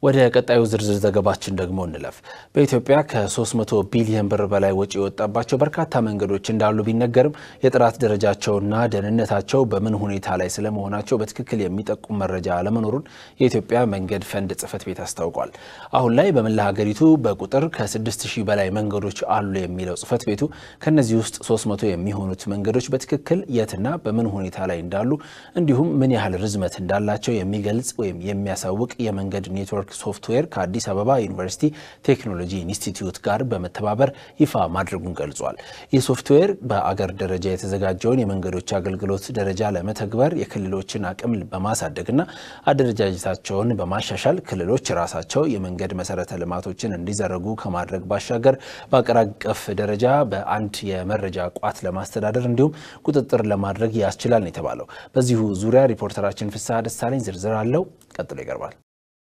ወደ ቀጣዩ ዝርዝር ዘገባችን ደግሞ እንለፍ። በኢትዮጵያ ከ300 ቢሊዮን ብር በላይ ወጪ የወጣባቸው በርካታ መንገዶች እንዳሉ ቢነገርም የጥራት ደረጃቸውና ደህንነታቸው በምን ሁኔታ ላይ ስለመሆናቸው በትክክል የሚጠቁም መረጃ አለመኖሩን የኢትዮጵያ መንገድ ፈንድ ጽሕፈት ቤት አስታውቋል። አሁን ላይ በመላ ሀገሪቱ በቁጥር ከ6000 በላይ መንገዶች አሉ የሚለው ጽሕፈት ቤቱ ከነዚህ ውስጥ 300 የሚሆኑት መንገዶች በትክክል የትና በምን ሁኔታ ላይ እንዳሉ እንዲሁም ምን ያህል ርዝመት እንዳላቸው የሚገልጽ ወይም የሚያሳውቅ የመንገድ ኔትወርክ ሶፍትዌር ከአዲስ አበባ ዩኒቨርሲቲ ቴክኖሎጂ ኢንስቲትዩት ጋር በመተባበር ይፋ ማድረጉን ገልጿል። ይህ ሶፍትዌር በአገር ደረጃ የተዘጋጀውን የመንገዶች አገልግሎት ደረጃ ለመተግበር የክልሎችን አቅም በማሳደግና አደረጃጀታቸውን በማሻሻል ክልሎች ራሳቸው የመንገድ መሰረተ ልማቶችን እንዲዘረጉ ከማድረግ ባሻገር በአገር አቀፍ ደረጃ በአንድ የመረጃ ቋት ለማስተዳደር እንዲሁም ቁጥጥር ለማድረግ ያስችላል ነው የተባለው። በዚሁ ዙሪያ ሪፖርተራችን ፍስሐ ደሳለኝ ዝርዝር አለው፣ ቀጥሎ ይቀርባል።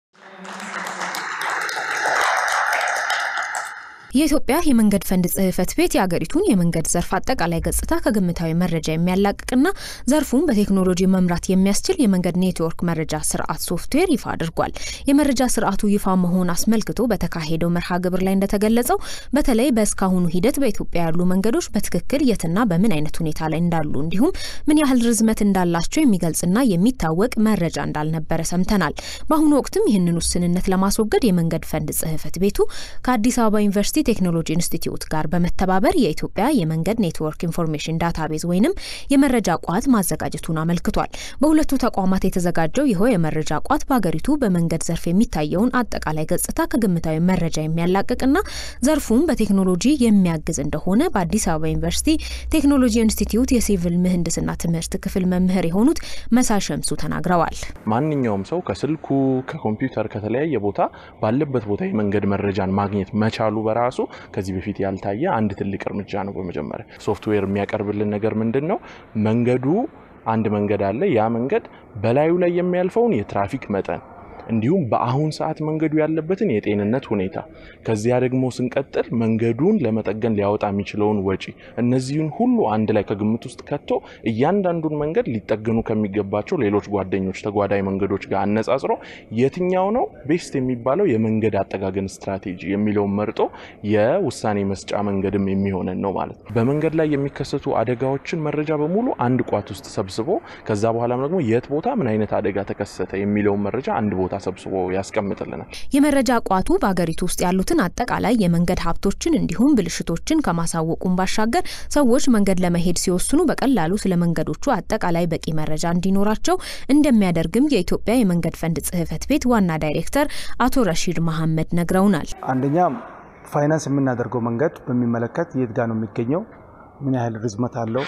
የኢትዮጵያ የመንገድ ፈንድ ጽሕፈት ቤት የአገሪቱን የመንገድ ዘርፍ አጠቃላይ ገጽታ ከግምታዊ መረጃ የሚያላቅቅና ዘርፉን በቴክኖሎጂ መምራት የሚያስችል የመንገድ ኔትወርክ መረጃ ስርዓት ሶፍትዌር ይፋ አድርጓል። የመረጃ ስርዓቱ ይፋ መሆን አስመልክቶ በተካሄደው መርሃ ግብር ላይ እንደተገለጸው በተለይ በእስካሁኑ ሂደት በኢትዮጵያ ያሉ መንገዶች በትክክል የትና በምን አይነት ሁኔታ ላይ እንዳሉ እንዲሁም ምን ያህል ርዝመት እንዳላቸው የሚገልጽና የሚታወቅ መረጃ እንዳልነበረ ሰምተናል። በአሁኑ ወቅትም ይህንን ውስንነት ለማስወገድ የመንገድ ፈንድ ጽሕፈት ቤቱ ከአዲስ አበባ ዩኒቨርሲቲ ቴክኖሎጂ ኢንስቲትዩት ጋር በመተባበር የኢትዮጵያ የመንገድ ኔትወርክ ኢንፎርሜሽን ዳታቤዝ ወይንም የመረጃ ቋት ማዘጋጀቱን አመልክቷል። በሁለቱ ተቋማት የተዘጋጀው ይኸው የመረጃ ቋት በሀገሪቱ በመንገድ ዘርፍ የሚታየውን አጠቃላይ ገጽታ ከግምታዊ መረጃ የሚያላቅቅና ዘርፉን በቴክኖሎጂ የሚያግዝ እንደሆነ በአዲስ አበባ ዩኒቨርሲቲ ቴክኖሎጂ ኢንስቲትዩት የሲቪል ምህንድስና ትምህርት ክፍል መምህር የሆኑት መሳይ ሸምሱ ተናግረዋል። ማንኛውም ሰው ከስልኩ ከኮምፒውተር ከተለያየ ቦታ ባለበት ቦታ የመንገድ መረጃን ማግኘት መቻሉ በራሱ ከዚህ በፊት ያልታየ አንድ ትልቅ እርምጃ ነው። በመጀመሪያ ሶፍትዌር የሚያቀርብልን ነገር ምንድን ነው? መንገዱ አንድ መንገድ አለ። ያ መንገድ በላዩ ላይ የሚያልፈውን የትራፊክ መጠን እንዲሁም በአሁን ሰዓት መንገዱ ያለበትን የጤንነት ሁኔታ ከዚያ ደግሞ ስንቀጥል መንገዱን ለመጠገን ሊያወጣ የሚችለውን ወጪ እነዚህን ሁሉ አንድ ላይ ከግምት ውስጥ ከቶ እያንዳንዱን መንገድ ሊጠገኑ ከሚገባቸው ሌሎች ጓደኞች ተጓዳኝ መንገዶች ጋር አነጻጽሮ የትኛው ነው ቤስት የሚባለው የመንገድ አጠጋገን ስትራቴጂ የሚለውን መርጦ የውሳኔ መስጫ መንገድም የሚሆነን ነው ማለት ነው። በመንገድ ላይ የሚከሰቱ አደጋዎችን መረጃ በሙሉ አንድ ቋት ውስጥ ሰብስቦ ከዛ በኋላም ደግሞ የት ቦታ ምን አይነት አደጋ ተከሰተ የሚለውን መረጃ አንድ ቦታ ሰብስቦ ያስቀምጥልናል። የመረጃ ቋቱ በሀገሪቱ ውስጥ ያሉትን አጠቃላይ የመንገድ ሀብቶችን እንዲሁም ብልሽቶችን ከማሳወቁም ባሻገር ሰዎች መንገድ ለመሄድ ሲወስኑ በቀላሉ ስለ መንገዶቹ አጠቃላይ በቂ መረጃ እንዲኖራቸው እንደሚያደርግም የኢትዮጵያ የመንገድ ፈንድ ጽሕፈት ቤት ዋና ዳይሬክተር አቶ ረሺድ መሐመድ ነግረውናል። አንደኛ ፋይናንስ የምናደርገው መንገድ በሚመለከት የት ጋር ነው የሚገኘው፣ ምን ያህል ርዝመት አለው፣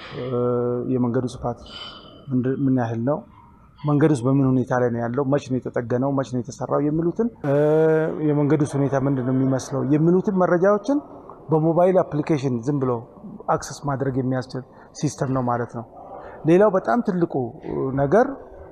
የመንገዱ ስፋት ምን ያህል ነው መንገድ ውስጥ በምን ሁኔታ ላይ ነው ያለው? መች ነው የተጠገነው? መች ነው የተሰራው? የሚሉትን የመንገድ ውስጥ ሁኔታ ምንድን ነው የሚመስለው? የሚሉትን መረጃዎችን በሞባይል አፕሊኬሽን ዝም ብሎ አክሰስ ማድረግ የሚያስችል ሲስተም ነው ማለት ነው። ሌላው በጣም ትልቁ ነገር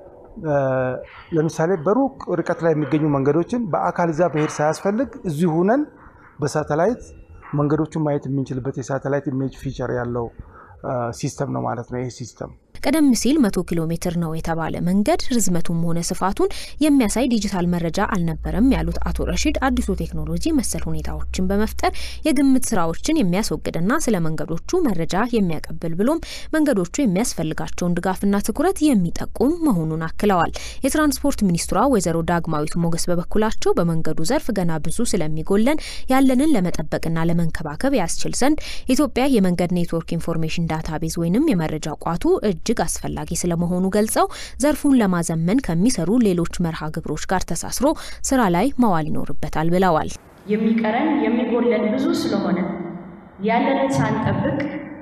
ለምሳሌ በሩቅ ርቀት ላይ የሚገኙ መንገዶችን በአካል እዛ ብሄድ ሳያስፈልግ እዚሁ ሁነን በሳተላይት መንገዶቹን ማየት የምንችልበት የሳተላይት ኢሜጅ ፊቸር ያለው ሲስተም ነው ማለት ነው ይህ ሲስተም። ቀደም ሲል መቶ ኪሎ ሜትር ነው የተባለ መንገድ ርዝመቱም ሆነ ስፋቱን የሚያሳይ ዲጂታል መረጃ አልነበረም ያሉት አቶ ረሺድ አዲሱ ቴክኖሎጂ መሰል ሁኔታዎችን በመፍጠር የግምት ስራዎችን የሚያስወግድና ስለ መንገዶቹ መረጃ የሚያቀብል ብሎም መንገዶቹ የሚያስፈልጋቸውን ድጋፍና ትኩረት የሚጠቁም መሆኑን አክለዋል። የትራንስፖርት ሚኒስትሯ ወይዘሮ ዳግማዊት ሞገስ በበኩላቸው በመንገዱ ዘርፍ ገና ብዙ ስለሚጎለን ያለንን ለመጠበቅና ለመንከባከብ ያስችል ዘንድ ኢትዮጵያ የመንገድ ኔትወርክ ኢንፎርሜሽን ዳታቤዝ ወይንም የመረጃ ቋቱ እጅግ አስፈላጊ ስለመሆኑ ገልጸው ዘርፉን ለማዘመን ከሚሰሩ ሌሎች መርሃ ግብሮች ጋር ተሳስሮ ስራ ላይ መዋል ይኖርበታል ብለዋል። የሚቀረን የሚጎለን ብዙ ስለሆነ ያለንን ሳንጠብቅ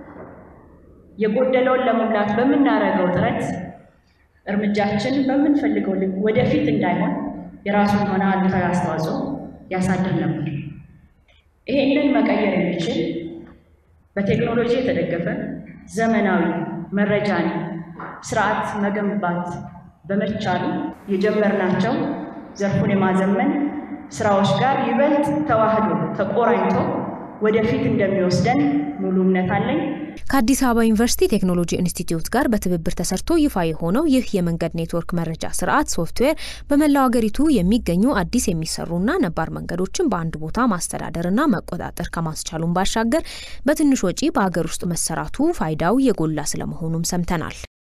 የጎደለውን ለመሙላት በምናደርገው ጥረት እርምጃችን በምንፈልገው ልክ ወደፊት እንዳይሆን የራሱን የሆነ አሉታዊ አስተዋጽኦ ያሳድር ነበር። ይሄንን መቀየር የሚችል በቴክኖሎጂ የተደገፈ ዘመናዊ መረጃን ስርዓት መገንባት በመቻሉ የጀመርናቸው ዘርፉን የማዘመን ስራዎች ጋር ይበልጥ ተዋህዶ ተቆራኝቶ ወደፊት እንደሚወስደን ሙሉ እምነት አለኝ። ከአዲስ አበባ ዩኒቨርሲቲ ቴክኖሎጂ ኢንስቲትዩት ጋር በትብብር ተሰርቶ ይፋ የሆነው ይህ የመንገድ ኔትወርክ መረጃ ስርዓት ሶፍትዌር በመላው ሀገሪቱ የሚገኙ አዲስ የሚሰሩና ነባር መንገዶችን በአንድ ቦታ ማስተዳደርና መቆጣጠር ከማስቻሉን ባሻገር በትንሽ ወጪ በሀገር ውስጥ መሰራቱ ፋይዳው የጎላ ስለመሆኑም ሰምተናል።